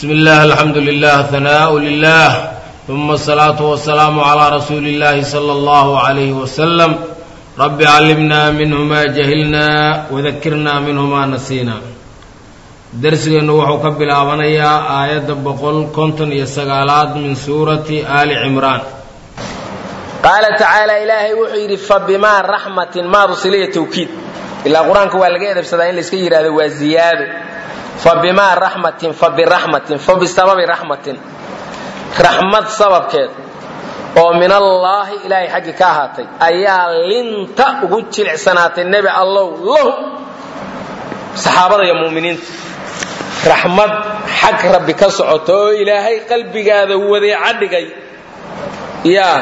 bismi illah alxamdu lilah hanaau lilah uma asalaatu wasalaamu calaa rasuuli illahi sala allahu alayhi wasalam rabbi callimna minhu ma jahilna wadakirna minhu ma nasiina darsigeennu wuxuu ka bilaabanayaa aayadda boqol konton iyo sagaalaad min suurati aali cimraan qaala tacaala ilaahay wuxuu yidhi fa bimaa raxmatin maadu siliya tawkiid ilaa qur-aanka waa laga edabsadaa in layska yidhahdo waa ziyaado fa bimaa raxmatin fa biraxmatin fa bisababi raxmatin raxmad sababkeed oo min allaahi ilaahay xaggi ka ahaatay ayaa linta ugu jilicsanaatay nebi allow lahu saxaabada iyo muminiinta raxmad xag rabbi ka socoto oo ilaahay qalbigaada wadeeca dhigay yaa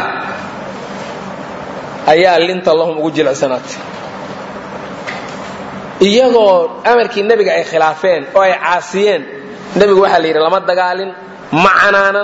ayaa linta lahum ugu jilicsanaatay iyagoo amarkii nebiga ay khilaafeen oo ay caasiyeen nebigu waxaa la yidhi lama dagaalin ma canaanan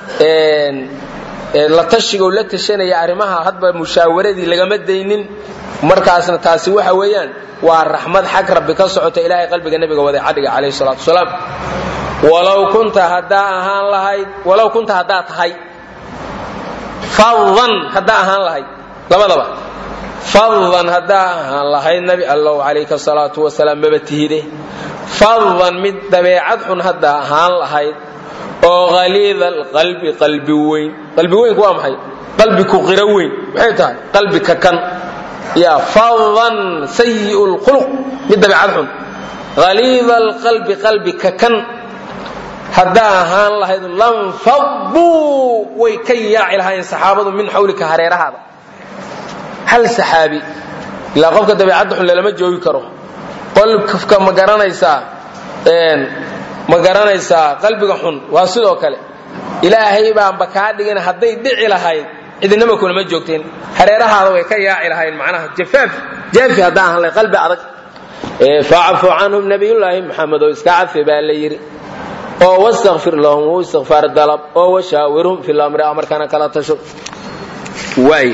la tashigo la tashanaya arrimaha hadba mushaawaradii lagama daynin markaasna taasi waxa weeyaan waa raxmad xag rabbi ka socota ilaahay qalbiga nebiga wadeecadhiga calayhi salaatu wasalaam walow kunta haddaa ahaan lahayd walow kunta haddaa tahay fadan haddaa ahaan lahayd labadaba fadan haddaa ahaan lahayd nabi allow calayka salaatu wasalaam maba tihide fadan mid dabeecad xun haddaa ahaan lahayd oo haliida alqalbi qalbi weyn qalbi weynku waa maxay qalbi ku qiro weyn maxay tahay qalbi kakan yaa fadan sayi lkhuluq mid dabeecad xun haliida alqalbi qalbi kakan haddaa ahaan lahayd lanfaduu way ka yaaci lahaayeen saxaabadu min xawlika hareerahaada hal saxaabi ilaa qofka dabeecadda xun lalama joogi karo qolka ma garanaysaa ma garanaysaa qalbiga xun waa sidoo kale ilaahay baanba kaa dhigin hadday dhici lahayd cidinama kulama joogteen hareerahaada way ka yaaci lahayn macnaha jafaaf jaafi haddaan ahaan lahayd qalbi adag facfu canhum nabiyullaahi maxamed oo iska cafi baa la yidhi oo wastakfir lahum u istikfaar dalab oo washaawirhum fi lamri amarkana kala tasho waay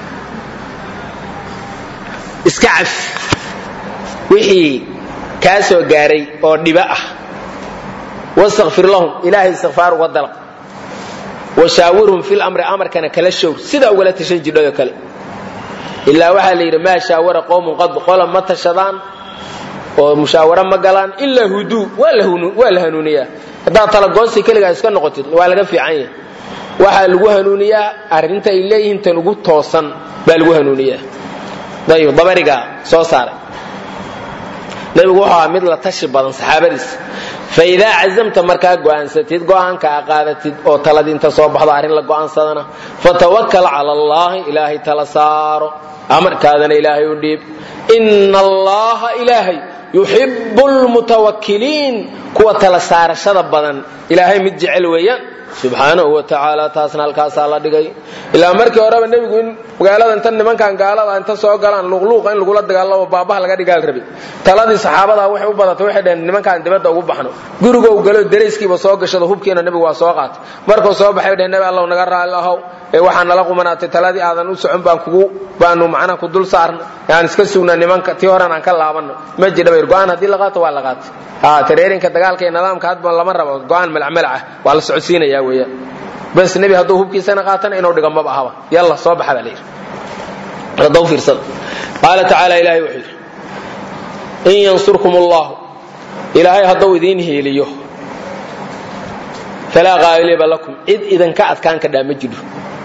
iska cafi wixii kaa soo gaaray oo dhibo ah wastakfir lahum ilaahay istikfaar uga dalab washaawirhum fi lamri amarkana kala showr sidaa ugala tashan jidhado kale ilaa waxaa la yidhi maa shaawara qowmun qad qola ma tashadaan oo mushaawaro ma galaan ilaa huduu waa la hanuuniyaa haddaad talagoosi keligaa iska noqotid waa laga fiican yahay waxaa lagu hanuuniyaa arrinta ay leeyihiin tan ugu toosan baa lagu hanuuniyaa ayib dabarigaa soo saaray nabigu wuxuu ahaa mid la tashi badan saxaabadiisa fa idaa cazamta markaa go'aansatid go'aanka a qaadatid oo taladii inta soo baxdo arrin la go'aansadana fatawakal cala allaahi ilaahay tala saaro amarkaadana ilaahay u dhiib ina allaha ilaahay yuxibu lmutawakkiliin kuwa tala saarashada badan ilaahay mid jecel weeyaan subxaanahu wa tacaala taasna halkaasaa la dhigay ilaa markii horeba nebigu in magaalada inta nimankan gaalada inta soo galaan luuqluuqa in lagula dagaalamo baabaha laga dhigaal rabay taladii saxaabada waxay u badatay waxay dhaheen nimankaan dibadda ugu baxno gurigow galo darayskiiba soo gashado hubkiina nebigu waa soo qaatay markuu soo baxay dhaheen nebi allow naga raalli ahow ee waxaa nala qumanaatay taladii aadan u socon baan kugu baanu macnaha ku dul saarna aan iska sugnaa nimanka tii horan aan ka laabanno ma jidha bayr go-aan haddii la qaato waa la qaatay ha tareerinka dagaalka iyo nidaamka hadba lama rabo go-aan malacmalac ah waa la socodsiinayaa weeyaan bas nebi hadduu hubkiisana qaatana inuu dhigo maba ahaba yalla soo baxa baa la yidhi hadda u fiirsada qaala tacaala ilaahay wuxuu yidhi in yansurkum allahu ilaahay hadduu idiin hiiliyo falaa qaaliba lakum cid idinka adkaan kadhaa ma jidho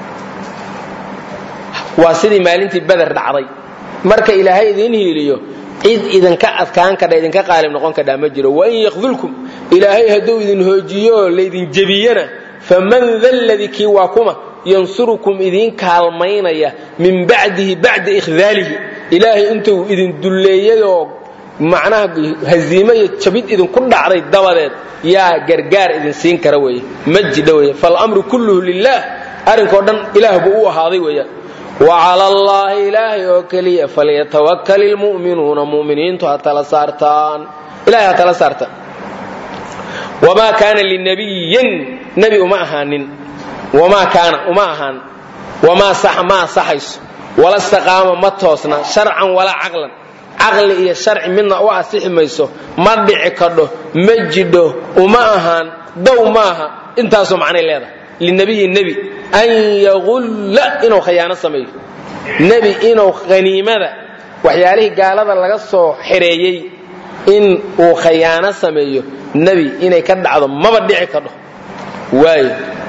waa sidii maalintii beder dhacday marka ilaahay idiin hiiliyo cid idinka adkaan kadha idinka qaalib noqon kadhaa ma jiro wain yakdulkum ilaahay hadduu idin hoojiyo laydin jebiyana faman da ladii kii waa kuma yansurukum idiin kaalmaynaya min bacdihi bacda ikhdaalihi ilaahay intuu idin dulleeyayoo macnaha haziimo iyo jabid idinku dhacday dabadeed yaa gargaar idin siin kara weeye ma jidha weeye falamru kulluhu lilah arrinkao dhan ilaah buu u ahaaday weeyaan wacala allaahi ilaahay oo keliya falyatawakal ilmu'minuuna mu'miniintu ha tala saartaan ilahay ha tala saartaan wamaa kaana linabiyin nebi uma ahaanin wamaa kaana uma ahaan wamaa saxa ma asaxayso wala staqaama ma toosna sharcan walaa caqlan caqli iyo sharci midna u asixi mayso ma dhici kadho ma jidho uma ahaan dow maaha intaasoo macnay leedahay linabiyi nebi an yaqulla inuu khayaano sameeyo nebi inuu haniimada waxyaalihii gaalada laga soo xereeyey in uu khayaano sameeyo nebi inay ka dhacdo maba dhici kadho waayo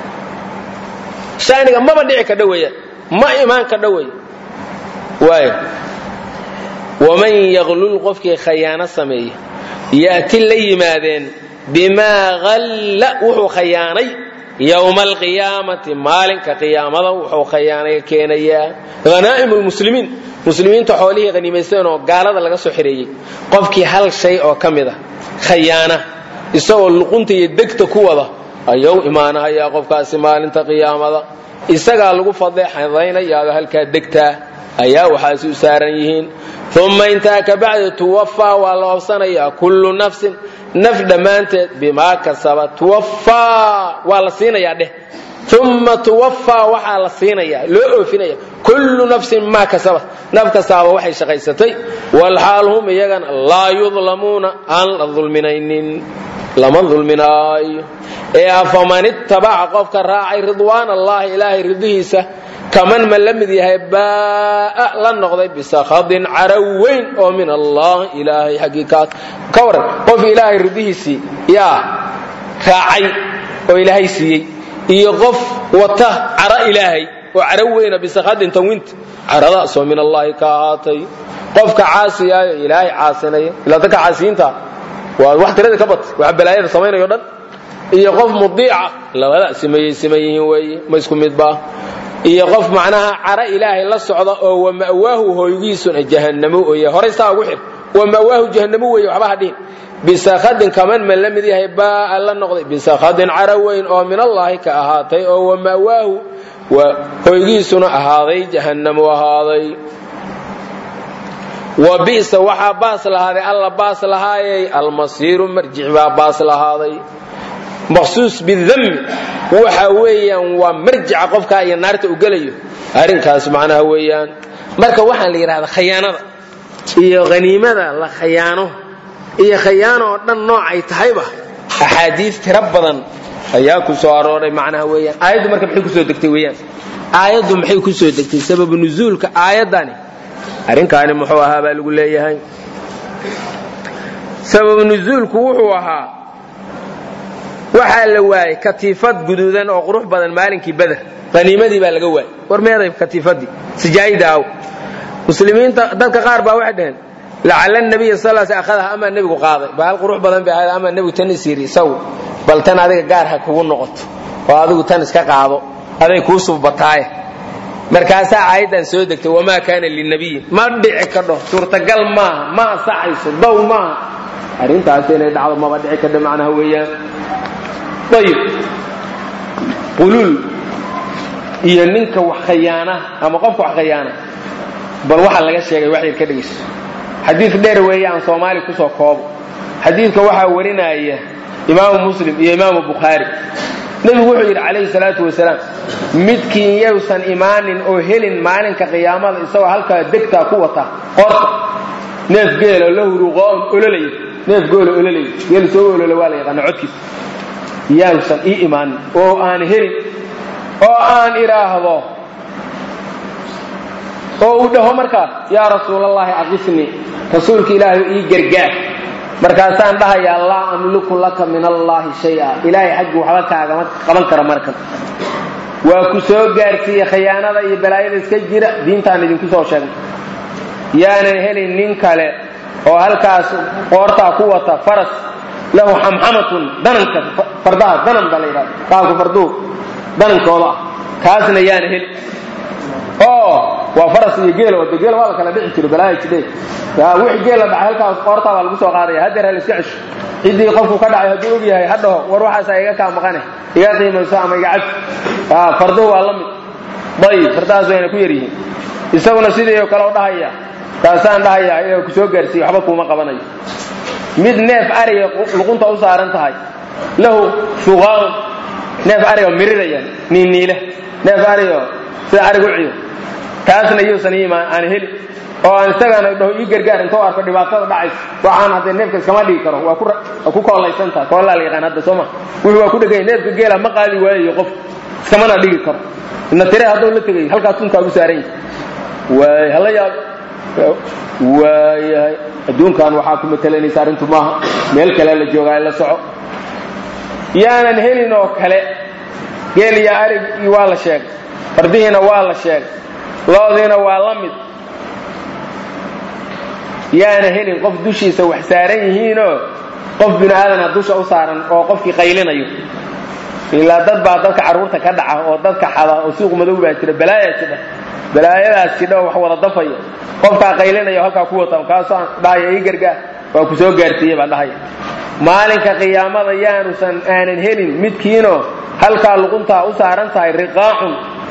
shaniga maba dhici kadho weeyaan ma imaan kadho wey waayo waman yaklul qofkii khayaano sameeya ya'ti la yimaadeen bimaa halla wuxuu khayaanay yowma alqiyaamati maalinka qiyaamada wuxuu khayaanay keenayaa hanaa'im lmuslimiin muslimiinta xoolihii haniimaysteen oo gaalada laga soo xireeyey qofkii hal shay oo ka mid a khayaana isagoo luqunta iyo degta ku wada ayuu imaanahayaa qofkaasi maalinta qiyaamada isagaa lagu fadeexadaynayaado halkaa degtaa ayaa waxaasi u saaran yihiin uma intaa kabacdi tuwafaa waa la oobsanayaa kullu nafsin naf dhammaanteed bimaa kasaba tuwafaa waa la siinayaa dheh uma tuwafaa waxaa la siinaya loo oofinaya kullu nafsin maa kasabat naf kastaaba waxay shaqaysatay walxaal hum iyagana laa yudlamuuna aan la dulminaynin lama dulminaayo ee afaman ittabaca qofka raacay ridwaan allahi ilaahay ridihiisa kaman ma la mid yahay baa'a la noqday bisakhadin caraw weyn oo min allah ilaahay xaggii kaas ka waran qof ilaahay ridihiisii yaa raacay oo ilaahay siiyey iyo qof wata cara ilaahay oo caraw weyna bisakhadin tanwinta caradaasoo min allahi ka ahaatay qofka caasiyaayo ilaahay caasinaya ilaa dadka caasiyiinta waa wax tirada ka bat wax balaayada samaynayo dhan iyo qof mudiica labada simayey siman yihiin weeye ma isku midba iyo qof macnaha cara ilaahay la socda oo wa ma'waahu hooygiisuna jahannamo oya horay saa ugu xir wa ma'waahu jahannamo weeye waxba ha dhihin bisakhadin kaman ma la mid yahay baa'a la noqday bisakhadin cara weyn oo min allaahi ka ahaatay oo wa ma'waahu hooygiisuna ahaaday jahannamo ahaaday wa bisa waxaa baas lahaaday alla baas lahaayay almasiiru marjic baa baas lahaaday maqsuus bidami waxa weeyaan waa marjica qofkaa iyo naarta u gelayo arrinkaas macnaha weeyaan marka waxaan la yidhahdaa khayaanada iyo haniimada la khayaano iyo khayaano oo dhan noocay tahayba axaadiis tiro badan ayaa ku soo arooray macnaha weeyaan aayaddu marka maxay kusoo degtay weeyaan aayaddu maxay kusoo degtay sababu nuzuulka aayaddani arrinkaani muxuu ahaa baa lagu leeyahay sababu nuzuulku wuxuu ahaa waxaa la waayey katiifad guduudan oo qurux badan maalinkii beder qaniimadii baa laga waayey war meeday katiifadii sijaayida aw muslimiinta dadka qaar baa waxay dhaheen lacala nabiya sal s akhadaha amaa nebigu qaaday bahal qurux badan bay ahayd amaa nebigu tan is yidhi isagu bal tan adiga gaar ha kugu noqoto oo adigu tan iska qaado aday kuu suubataaye markaasaa aayaddan soo degtay wamaa kaana linabiyin ma dhici kadho suurtagal maaha ma asaxayso dow maaha arrintaas inay dhacdo maba dhici kadho macnaha weeyaan ayib quluul iyo ninka wax khayaana ama qofka wax khayaana bal waxaa laga sheegay wax yar ka dhegayso xadiid dheer weeye aan soomaali kusoo koobo xadiidka waxaa warinaya imaamu muslim iyo imaamu bukhaari nebigu wuxuu yidhi calayhi salaatu wasalaam midkiin yowsan imaanin oo helin maalinka qiyaamada isagoo halkaa degtaa ku wata qorta neef geelo la huruqoon ololaya neef geelo ololaya geel soo olola waa la yaqaana codkiisa yowsan ii imaanin oo aan helin oo aan idhaahdo oo uu dhaho markaas yaa rasuulallaahi aqisnii rasuulka ilaahay ii gargaar markaasaan dhahayaa laa amliku laka min allaahi shaya ilaahay xaggii waxba kaagama qaban kara markan waa ku soo gaarsiiye khayaanada iyo balaayada iska jira diintaan idinku soo sheegnay yaanan helin nin kale oo halkaas qoortaa ku wata faras lahu xamxamatun dananka fardaha danan baa la yidhahda qaabka farduhu danankooda ah kaasna yaana helin oo waa faras iyo geelo de geelo waa la kala dhici jiro balaaya jidhe wixii geel la dhacay halkaas qoortaa baa lagu soo qaadaya haddeer ha la iska cesho ciddii qofku ka dhacay hadduu og yahay ha dhaho war waxaasaa iga kaa maqane iga qiimayso ama iga cabsi farduhu waa la mid dayib fardahaas wayna ku yar yihiin isaguna sidii oo kale u dhahaya kaasaan dhahayaa inaa ku soo gaarsiiye waxba kuuma qabanayo mid neef ariga luqunta u saaran tahay lahu shuqaun neef ariga miriraya niiniile neef arigo sida ariga u ciyo taasna yuusan iimaan aan heli oo aan isagana dhaho ii gargaar intoo arko dhibaatada dhacaysa waxaan haddee neefka iskama dhigi karo waa ku waa ku koolaysan tahay koolaa la yaqaan hadda soo ma wuxuu waa ku dheganya neefka geela ma qaadi waayayo qof iskamana dhigi karo ina tire hadduu la tegay halkaas sunkaa ugu saaran yahay waay hala yaab waayahay adduunkan waxaa ku matelanaysa arrintu maaha meel kale la joogaa la soco yaanan helin oo kale geel iyo arig iyo waa la sheegay fardihiina waa la sheegay loodiina waa la mid yaana helin qof dushiisa wax saaran yihiinoo qof bini aadana dusha u saaran oo qofkii qaylinayo ilaa dad baa dadka carruurta ka dhaca oo dadka xada oo suuq madow baa jira balaayaa jidha balaayadaas jidha oo wax wada dafaya qofkaa qaylinaya halkaa ku wata kaasaan dhahaya ii gargaar waa ku soo gaarsiiye baa dhahaya maalinka qiyaamada yaanusan aanan helin midkiinoo halkaa luquntaa u saaran tahay riqaacun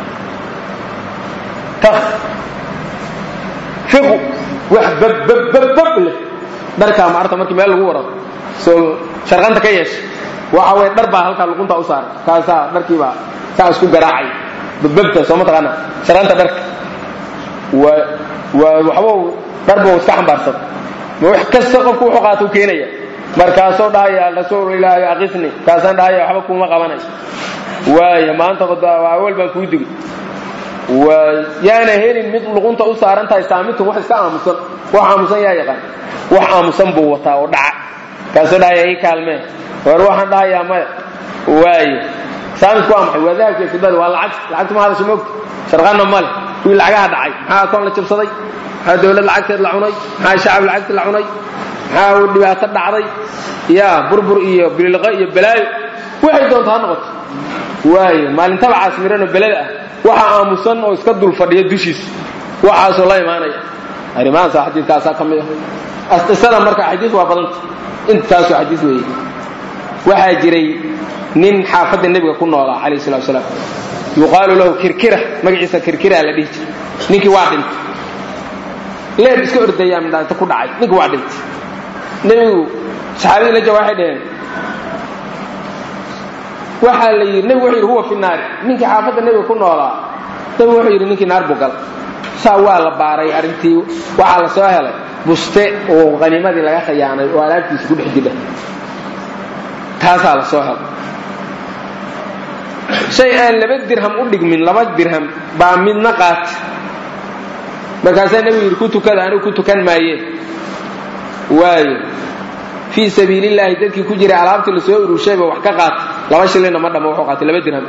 fiqu wax babbabbab leh dharkaa maarta markii meel lagu waro soo sharqanta ka yeesha waxa weye dhar baa halkaa luquntaa u saaran kaasaa dharkiibaa saa isku garaacay babbabta soo ma taqaana sharqanta dharka waa waa waxbau dharba iska xambaarsada ma wax kasta qofku wuxuu qaata u keenaya markaasoo dhahaya rasuul ilaahi aqisni kaasaan dhahaya waxba kuma qabanayo waaya maanta awal baan kuu digay yaana helin mid luqunta u saaran tahay saamitun wax iska aamusan wax aamusan yaa yaqaan wax aamusan buu wataa oo dhaca kaasoo dhahaya ii kaalmee war waxaan dhahayaa maya waayo saamitku waa maxay waa dahabka fidada waa lacag lacagtu ma hadasha moogta sharqanna male kuwii lacagaha dhacay maxaa akoon la jabsaday maxaa dawlad lacagteed la cunay maxaa shacab lacagteed la cunay maxaa dhibaato dhacday yaa burbur iyo bililiqo iyo balaayo waxay doonta ha noqoto waayo maalintaba caasmiranoo belada ah waxa aamusan oo iska dul fadhiya dushiisa waxaasoo la imaanaya arrimahaasa xadiidkaasaa ka mid ah qisada marka xadiis waa badanta intaasoo xadiis weeye waxaa jiray nin xaafadda nebiga ku noolaa calayh salatu salaam yuqaalu lahu kirkira magaciisa kirkira la dhihi jiray ninkii waa dhintay leer iska ordayaa midhaanta ku dhacay ninkii waa dhintay nebigu saxaabadii la jawa waxay dhaheen waxaa la yidhi nebigu wuxuu yidhi huwa fi naari ninkii xaafadda nebiga ku noolaa nebigu wuxuu yidhi ninkii naar buu galay saa waa la baaray arrintii waxaa la soo helay buste oo qaniimadii laga khayaanay oo alaabtiisa ku dhex jidha taasaa la soo helay shay aan laba dirham u dhigmin laba dirham baa midna qaata markaasaa nebigu yidhi ku tukada anigu ku tukan maayeen waayo fii sabiilillaahi dadkii ku jiray alaabtii lasoo urushayba wax ka qaata laba shilina ma dhamo wuxuu qaatay laba dirham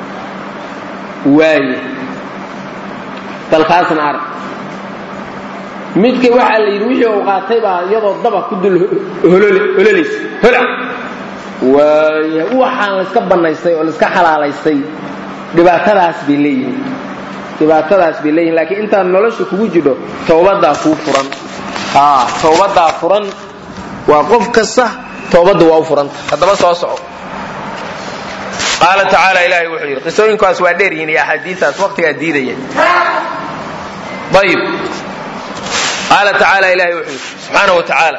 waaye dalkaasna arag midka waxaa la yidhi wixii uu qaatay baa iyadoo daba ku dul hololaysa hola waaya waxaan layska bannaystay oo layska xalaalaystay dhibaatadaas bay leeyihiin dhibaatadaas bay leeyihin laakiin intaad nolosha kugu jidho towbadaa kuu furan towbadaa furan waa qof kasta toobadda waa u furanta haddaba soo soco qaala tacaala ilaahay wuxuu yidhi qisooyinkaas waa dheer yihiin iyo axaadiistaas waqtigaa diidaya ayib qaala tacaala ilahay wuxuu yidhi subxaana wa tacaala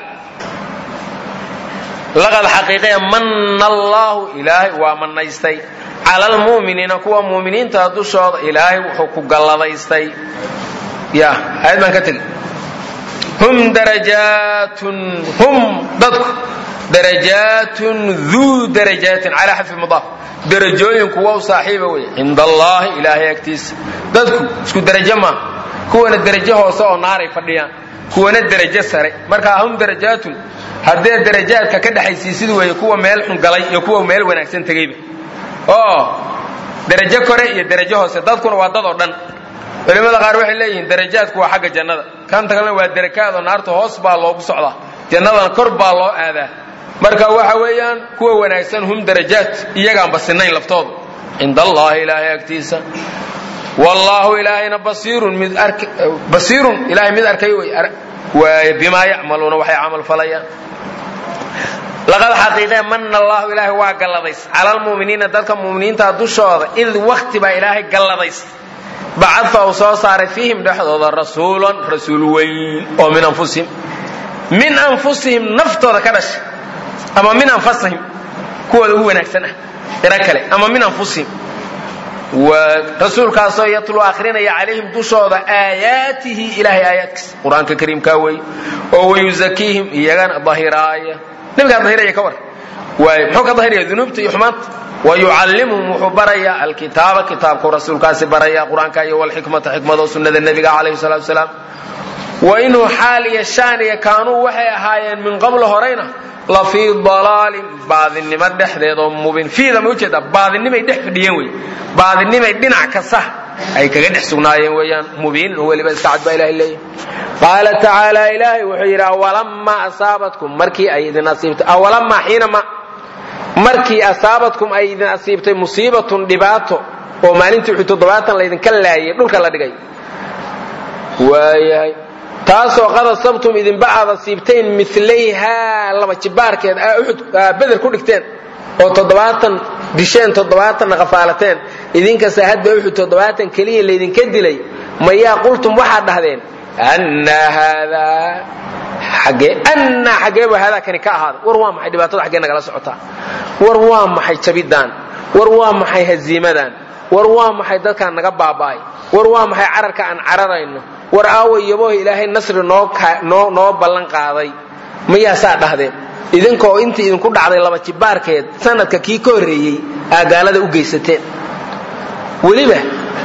laqad xaqiiqaya manna allaahu ilaahay waa mannaystay cala almu'miniina kuwa mu'miniinta dushooda ilaahay wuxuu ku galladaystay ya aayad baan ka tegi hum darajaatun hum dadku darajaatun duu darajaatin calaa xadfi mudaaf darajooyin kuwa u saaxiiba wey cinda allaahi ilaahay agtiisa dadku isku derajo maaha kuwana derajo hoose oo naaray fadhiyaan kuwana derajo sare markaa hum darajaatun haddee darajaadka ka dhexaysiisid weeye kuwa meel xun galay iyo kuwa meel wanaagsan tegeyba oo derajo kore iyo derajo hoose dadkuna waa dad oo dhan culimmada qaar waxay leeyihiin darajaadku waa xagga jannada kanta kalena waa derakaad oo naarta hoos baa loogu socdaa jannadana kor baa loo aadaa marka waxa weeyaan kuwa wanaagsan hum darajaat iyagaanba sinayn laftooda cinda allaahi ilaahay agtiisa wallaahu ilaahayna basiirun mid basiirun ilaahay mid arkay wey bimaa yacmaluuna waxay camal falayaan laqad xaqiiqee mana allaahu ilaahay waa galladays cala almu'miniina dadka mu'miniinta dushooda id wakti baa ilaahay galladays bacadfa uu soo saaray fiihim dhexdooda rasuulan rasuul weyn oo min anfusihim min anfusihim naftooda ka dhashay ama min anfasihim kuwooda ugu wanaagsan ah qiro kale ama min anfusihim rasuulkaasoo yatlu akhrinaya calayhim dushooda aayaatihi ilaahay aayaadkiisa qur-aanka kariimkaa wey oo wayuzakiihim iyagana dahiraaya nabigaa dahiraya ka war waay muxuu ka dahiraya dunuubta iyo xumaanta wayucallimuhum wuxuu barayaa alkitaaba kitaabkuu rasuulkaasi baraya qur-aanka iyo walxikmata xikmadoo sunnada nebiga calayhi salatu wasalaam wa inuu xaal iyo shaan iyo kaanuu waxay ahaayeen min qablo horayna la fii dalaalin baadinimo dhexdeed oo mubin fiida ma ujeedaa baadinimay dhex fadhiyeen wey baadinimay dhinac kasta ay kaga dhex sugnaayeen weeyaan mubiin weliba iska cad baa ilahay leeyahy qaala tacaala ilaahay wuxuu yidhi awalamaa asaabatkum markii ay idin asiibtay awalamaa xiinama markii asaabadkum ay idin asiibtay musiibatun dhibaato oo maalintii wuxuu toddobaatan laydinka laayay dhulka la dhigay waayahay taasoo qad asabtum idinba aad asiibteen milayhaa laba jibaarkeed uxud beder ku dhigteen oo toddobaatan disheen toddobaatanna qafaalateen idinkasta hadba uxud toddobaatan keliya laydinka dilay mayaa qultum waxaad dhahdeen annaa haadaa xagee annaa xageebu haadaa kani ka ahaaday war waa maxay dhibaatada xaggee nagala socotaa war waa maxay jabidaan war waa maxay haziimadaan war waa maxay dadkaan naga baaba'ay war waa maxay cararka aan cararayno war aawa yaboh ilaahay nasri noo noo ballan qaaday mayaa saa dhahdeen idinkoo intii idinku dhacday laba jibaarkeed sanadka kii ka horreeyey aa gaalada u geysateen weliba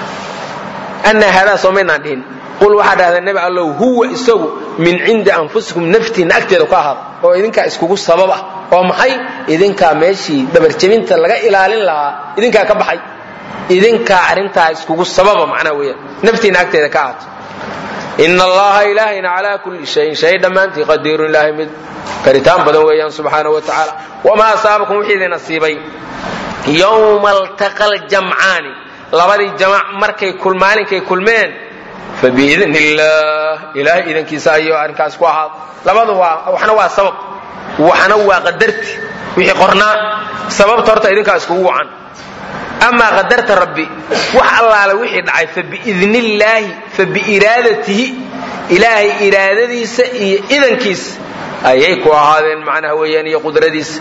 annaa haadaa soomaynaan dhihin qul waxaa dhahdeen nebi allow huwa isagu min cindi anfusikum naftiinna agteeda ku ahaada oo idinkaa iskugu sabab ah oo maxay idinkaa meeshii dhabarjebinta laga ilaalin lahaa idinkaa ka baxay idinkaa arrintaa iskugu sababa macnaa weeyaan naftiinna agteeda ka ahaato ina allaha ilaahayna calaa kulli shayin shay dhammaantii qadiirun ilaahay mid karitaan badan weeyaan subxaanahu wa tacaala wamaa asaabakum wixii idin asiibay yowma altaqa aljamcaani labadii jamac markay maalinkay kulmeen fabiidn illah ilaahay idankiisa ayuu arrinkaas ku ahaado labadu waa waxna waa sabab waxna waa qadarti wixii qornaa sababta horta idinkaa iskugu wacan amaa qadarta rabbi wax allaale wixii dhacay fabiidnillaahi fabiiraadatihi ilaahay iraadadiisa iyo idankiisa ayay ku ahaadeen macnaha weeyaan iyo qudradiisa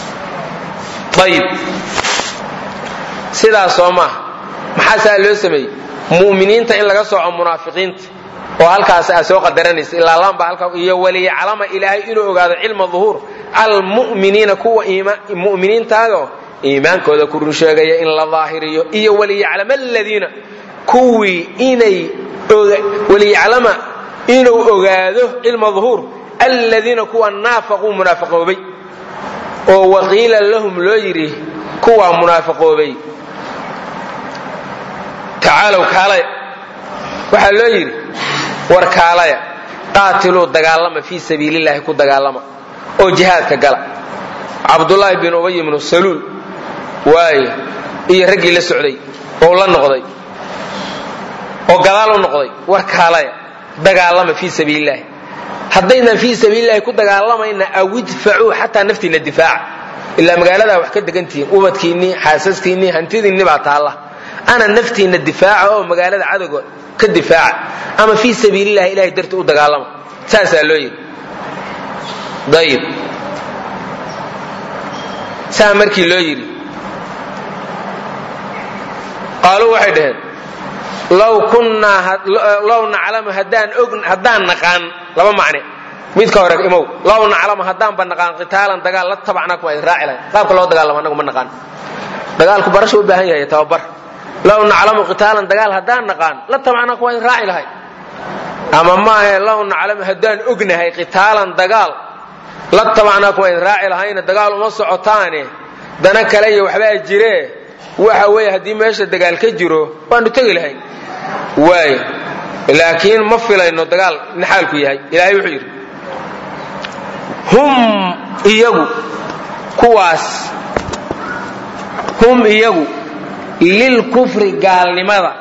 ayib sidaas soo maaha maxaa saa loo sameeyey mu'miniinta in laga sooco munaafiqiinta oo halkaas aa soo qadaranaysa ilaa laanba halka iyo waliyaclama ilaahay inuu ogaado cilma duhuur almu'miniina kuwa mu'miniintaadoo iimaankooda ku run sheegaya in la daahiriyo iyo waliyaclama aladiina kuwii inay waliyaclama inuu ogaado cilma duhuur aladiina kuwa naafaquu munaafiqoobay oo waqiila lahum loo yidhi kuwaa munaafiqoobay tacaalow kaalaya waxaa loo yidhi war kaalaya qaatiluu dagaalama fii sabiilillaahi ku dagaalama oo jihaadka gala cabdullaahi bin ubay ibnu saluul waaye iyo raggii la socday oo la noqday oo gadaal u noqday war kaalaya dagaalama fii sabiilillaahi haddaynan fii sabiilillahi ku dagaalamayna awidfacuu xataa naftiinna difaaca ilaa magaaladaa wax ka degantihiin ubadkiinnii xaasaskiinnii hantidiinni baa taalla ana naftiinna difaaca oo magaalada cadowga ka difaaca ama fii sabiilillahi ilahay darti u dagaalama saasaa loo yidhi ayib saa markii loo yidhi qaaluu waxay dhaheen low kunnaa low naclamu haddaan og haddaan naqaan laba macne midka hore imow low naclamu haddaanba naqaan qitaalan dagaal la tabacnaakum waa idin raaci lahayn qaabka loo dagaalamo annagu ma naqaan dagaalku barasha u baahan yahay tababar low naclamu qitaalan dagaal haddaan naqaan la tabacnaakum waa idin raaci lahayn ama maahe low naclamu haddaan ognahay qitaalan dagaal la tabacnaakum waa idin raaci lahayna dagaal uma socotaane dana kale iyo waxbaa jiree waxa weeye haddii meesha dagaal ka jiro waanu tegi lahayn waay laakiin ma filayno dagaal in xaalku yahay ilaahay wuxuu yidhi hum iyagu kuwaas hum iyagu lilkufri gaalnimada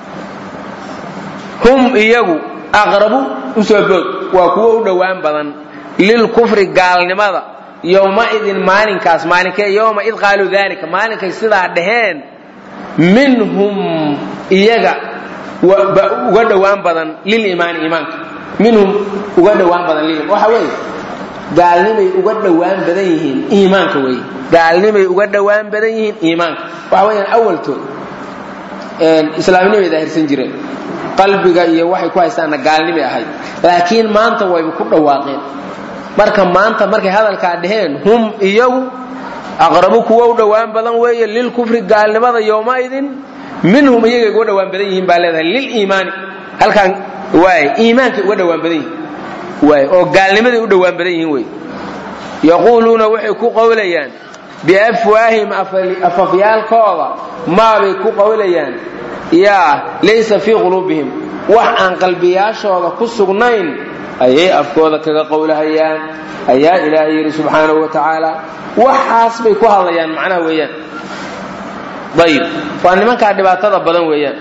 hum iyagu aqrabu usoo boog waa kuwo u dhowaan badan lilkufri gaalnimada yowmaidin maalinkaas maalinkee yowma id qaaluu dalika maalinkay sidaa dhaheen minhum iyaga uga dhowaan badan liliimaani iimaanka minhum uga dhowaan badan lil waxa weeye gaalnimay uga dhowaan badan yihiin iimaanka weeye gaalnimay uga dhowaan badan yihiin iimaanka waxa weeyaan awaltood islaamnimay daahirsan jireen qalbiga iyo waxay ku haystaanna gaalnimay ahayd laakiin maanta wayba ku dhawaaqeen marka maanta markay hadalkaa dheheen hum iyagu aqrabu kuwa u dhowaan badan weeye lilkufri gaalnimada yowmaidin minhum iyagay uga dhowaan badan yihiin baa leedahay liliimaani halkaan waay iimaankay uga dhowaan badan yihiin waay oo gaalnimaday u dhowaan badan yihiin wey yaquuluuna waxay ku qowlayaan biafwaahim afafyaalkooda maabay ku qowlayaan yaa laysa fii quluubihim wax aan qalbiyaashooda ku sugnayn ayay afkooda kaga qowlahayaan ayaa ilaahay yidhi subxaanahu wa tacaala waxaas bay ku hadlayaan macnaha weeyaan ayib waa nimankaa dhibaatada badan weeyaan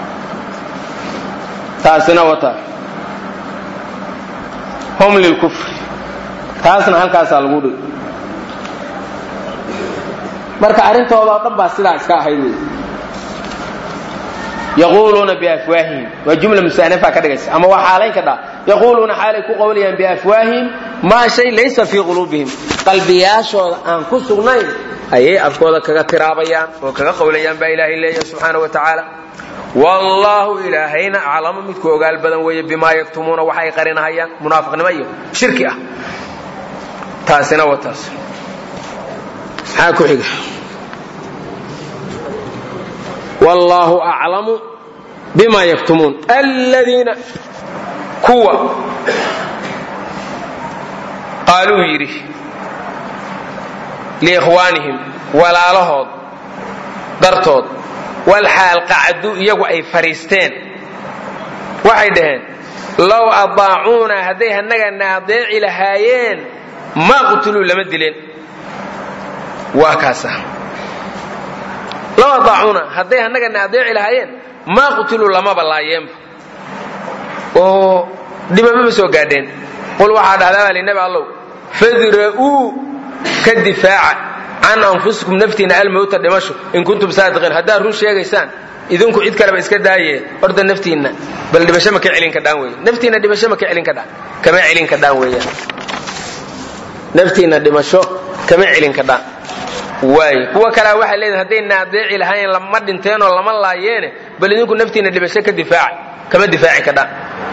taasina wata hum lilkufri taasna halkaasaa lagu dhig marka arrintooda oo dhan baa sidaa iska ahayd wey yaquuluuna biafwaahihim waa jumla musaanafa ka dhigaysa ama waa xaalayn ka dhaa yaquuluuna xaalay ku qowlayaan biafwaahihim maa shay laysa fii quluubihim qalbiyaashooda aan ku sugnayn ayay afkooda kaga tiraabayaan oo kaga qowlayaan baa ilaahay leeyahay subxaana wa tacaala wallaahu ilaahayna aclamu midku ogaal badan weeye bimaa yaktumuuna waxa ay qarinahayaan munaafiqnimo iyo shirki ah taasina waa taas maxaa ku xiga wallaahu aclamu bima yaktumuun aladiina kuwa qaaluu yidhi liikhwaanihim walaalahood dartood walxaal qacdu iyagu ay fadhiisteen waxay dhaheen low adaacuuna hadday hannagana adeeci lahaayeen ma qutuluu lama dileen waa kaasa low adaacuuna hadday hannagana adeeci lahaayeen maa qutuluu lamaba laayeenba oo dhibamaba soo gaadheen qul waxaa dhahdaa baa linabi allow fadra'uu ka difaaca can anfusikum naftiina almowta dhimasho in kuntum saadiqiin haddaad run sheegaysaan idinku cid kaleba iska daaye horta naftiinna bal dhibasho ma ka celin kadhaan wey naftiinna dhimasho ma ka celin kadhaan kama celin kadhaan weeyaan naftiinna dhimasho kama celin kadhaan waay kuwa kalea waxay leedahay haddayna adeeci lahaayeen lama dhinteenoo lama laayeene bal idinku naftiinna dhibasho ka difaaca kama difaaci kadhaan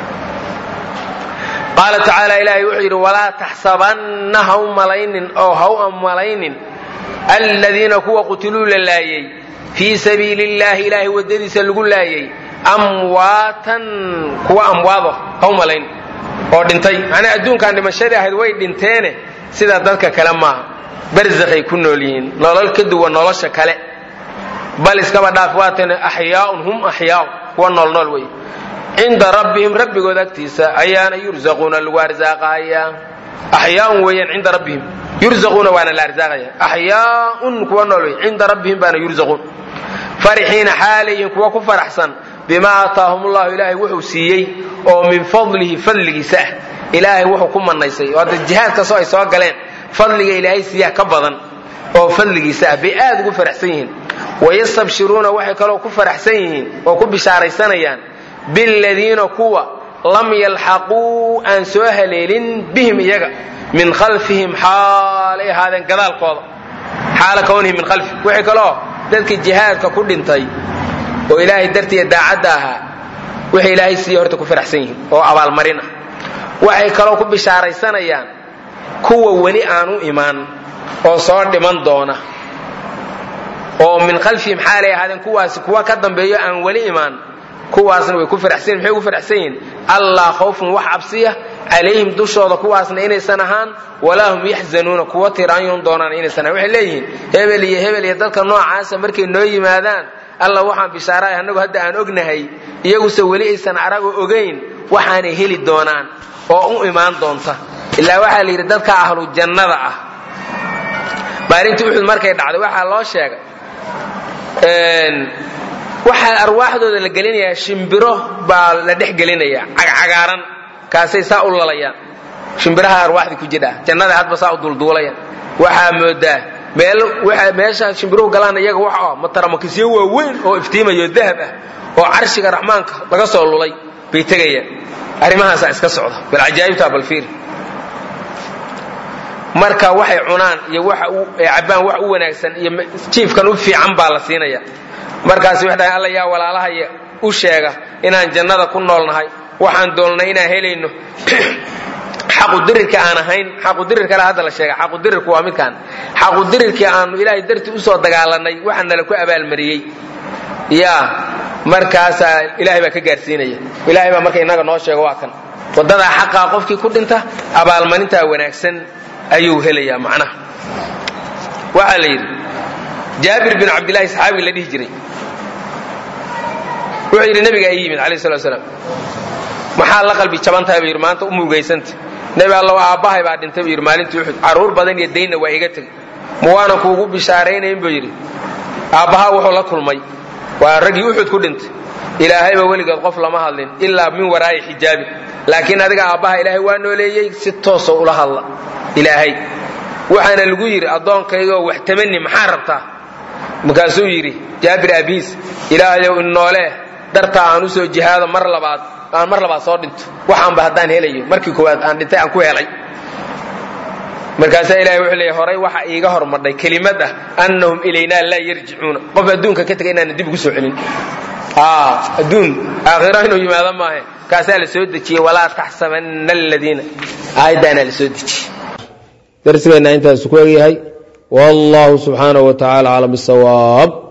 qaala tacaala ilaahay wuxuu yidhi walaa taxsabanna ha u malaynin oo ha u ammalaynin aladiina kuwa qutiluu la laayey fii sabiili illaahi ilaahay waddadiisa lagu laayey amwaatan kuwa amwaado ha u malayn oo dhintay macnaa adduunkan dhimashadii ahayd way dhinteene sida dadka kale maaha barzakhay ku nool yihiin nolol ka duwan nolosha kale bal iskaba dhaaf waatan axyaaun hum axyaaun kuwa noolnool wey cinda rabbihim rabbigood agtiisa ayaana yurzaquuna lagu arsaaqayaa axyaaun weeyaan cinda rabbihim yurzaquuna waana la arsaaqaya axyaaun kuwa nool wey cinda rabbihim baana yurzaquun farixiina xaalayihin kuwa ku faraxsan bimaa aataahum ullahu ilaahay wuxuu siiyey oo min fadlihi fadligiisa ah ilaahay wuxuu ku manaysay oo hadda jihaad kastoo ay soo galeen fadliga ilaahay siiyaa ka badan oo fadligiisa ah bay aad ugu faraxsan yihiin wayastabshiruuna waxay kaloo ku faraxsan yihiin oo ku bishaaraysanayaan biladiina kuwa lam yalxaquu aan soo haleelin bihim iyaga min khalfihim xaalay ahaadeen gadaalkooda xaala kawnihim min khalfi wixii kaloo dadkii jihaadka ku dhintay oo ilaahay dartiiya daacadda ahaa waxay ilaahay siiya horta ku faraxsan yihiin oo abaalmarin ah waxay kaloo ku bishaaraysanayaan kuwa weli aan u imaan oo soo dhiman doona oo min khalfihim xaalay ahaadeen kuwaasi kuwa ka dambeeyo aan weli imaan kuwaasna way ku faraxsan maxay ugu faraxsan yihiin allaa khawfun wax cabsiya calayhim dushooda kuwaasna inaysan ahaan walaa hum yaxzanuuna kuwa tiraanyoon doonaan inaysan ahaan waxay leeyihiin hebel iyo hebel iyo dadka noocaasa markay noo yimaadaan alla waxaan bishaaraay annagu hadda aan ognahay iyaguse weli aysan aragoo ogayn waxaanay heli doonaan oo u imaan doonta ilaa waxaa la yidhi dadka ahlu jannada ah maalintii uxud markay dhacday waxaa loo sheegay waxaa arwaaxdooda la gelinayaa shimbiro baa la dhex gelinaya cagcagaaran kaasay saa u lalayaan shimbiraha arwaaxdii ku jidha jannada hadba saa u dulduulayaan waxaa moodaa meesha shimbiruhu galaan iyaga wax mataramakisyo waaweyn oo iftiimayo dahab ah oo carshiga raxmaanka laga soo lulay bay tegayaan arrimahaasaa iska socda bal cajaa'ibtaa balfiir marka waxay cunaan iyo waxa cabbaan wax u wanaagsan iyo jiifkan u fiican baa la siinaya markaas waxay dhahay alla yaa walaalahaya u sheega inaan jannada ku noolnahay waxaan doolnay inaan helayno xaqudirirka aan ahayn xaqudirirkale hadda la sheega xaqudirirku waa midkaan xaqudirirkii aanu ilaahay dartii usoo dagaalanay waxaa nala ku abaalmariyey ya markaasaa ilaahay baa ka gaarsiinaya ilahay baa marka inaga noo sheego waa kan wadadaa xaqaa qofkii ku dhinta abaalmarintaa wanaagsan ayuu helayaa macnaha waxaa la yidhi jaabir bin cabdillahi saxaabiga la dhihi jiray wuxuu yidhi nabigaa ii yimid alayh salatu slam maxaa la qalbi jaban tahay buu yidhi maanta u muugaysanta nebi allow aabbahay baa dhintay buu yidhi maalintii uxud carruur badan iyo daynna waa iga tegey ma waanan kuugu bishaaraynayn buu yidhi aabbahaa wuxuu la kulmay waa raggii uxud ku dhintay ilaahayba weligeed qof lama hadlin ilaa min waraa'i xijaabin laakiin adiga aabbaha ilaahay waa nooleeyey si toosoo ula hadla ilaahay waxaana lagu yidhi addoonkaygoo wax tamani maxaa rabtaa markaasuu yidhi jaabir abiis ilaahayow innoolee dartaa aan usoo jihaado mar labaad aan mar labaad soo dhinto waxaanba haddaan helayo markii koowaad aan dhintay aan ku helay markaasaa ilahay wuxuu leeyahy horay waxa iiga hormadhay kelimad ah annahum ilaynaa laa yarjicuuna qof adduunka ka tegay inaanan dib ugu soo celin adduun aakhira inuu yimaado maahe kaasaa la soo dejiyey walaa taxsabanna aladiina aayaddaanaa la soo dejiyey darsigeenna intaasu ku egyahay wallahu subxaanahu wa tacala aclam bisawaab